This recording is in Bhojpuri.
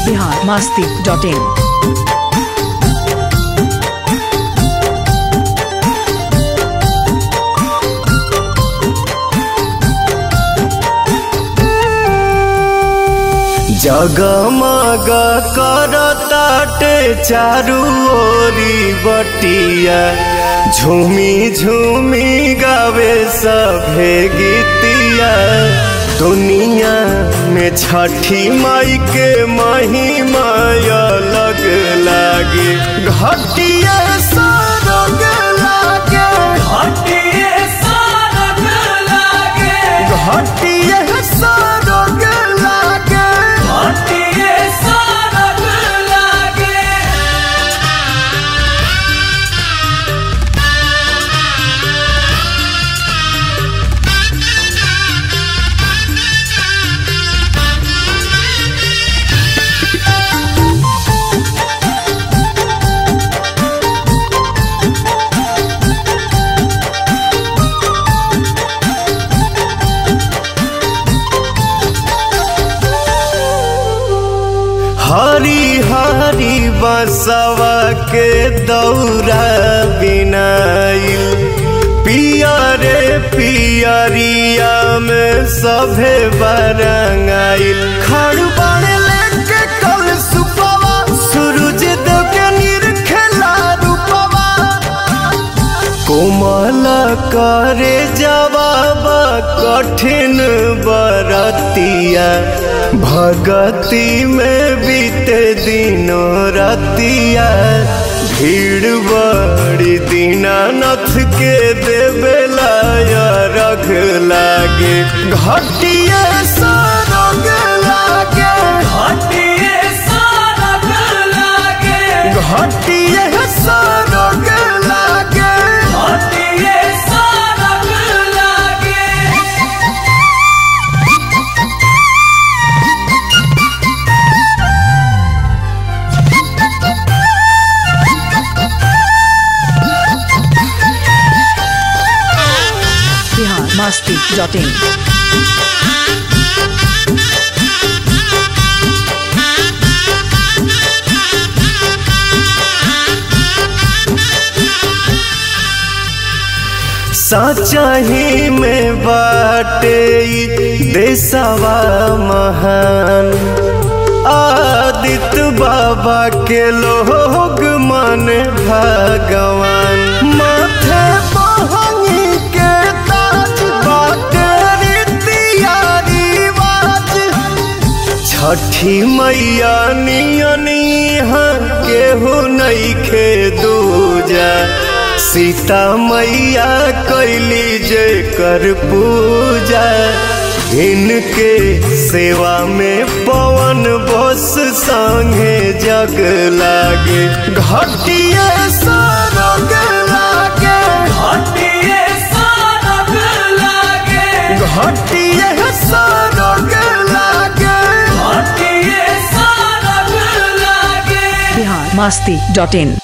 बिहार मास्ती डॉट इन जगमग करताटे चारू ओरी बटिया झूमी झूमी गावे सभे गीतिया दुनिया में छठी माई के महिमा अलग लागे घटिया सरग लागे घटिया सरग लागे हरी हरी बसवा के दौरा बिनाइल पियरे पियरिया में सभे बरंगाइल खड़बड़ लेके कल सुपवा सूरज देव के निरखेला रूपवा कोमल करे जवाब कठिन बरतिया भगति में बीते दिनों रतिया भीड़ बड़ी दीनानाथ के देवेला रख लागे घटिया सरग लागे घटिया सरग लागे बिहार मास्ती डॉट इन सचही में बाटे ई देशवा महान आदित्य बाबा के लोग मन भगवान माथे बहनी के ताज बाटे रीतिया रिवाज छठी मैया नियनी केहू नइखे दूजा सीता मैया कैली जे कर पूजा इनके सेवा में पवन बस संगे जग लागे घटिया सरग लागे घटिया सरग लागे बिहार मास्ती डॉट इन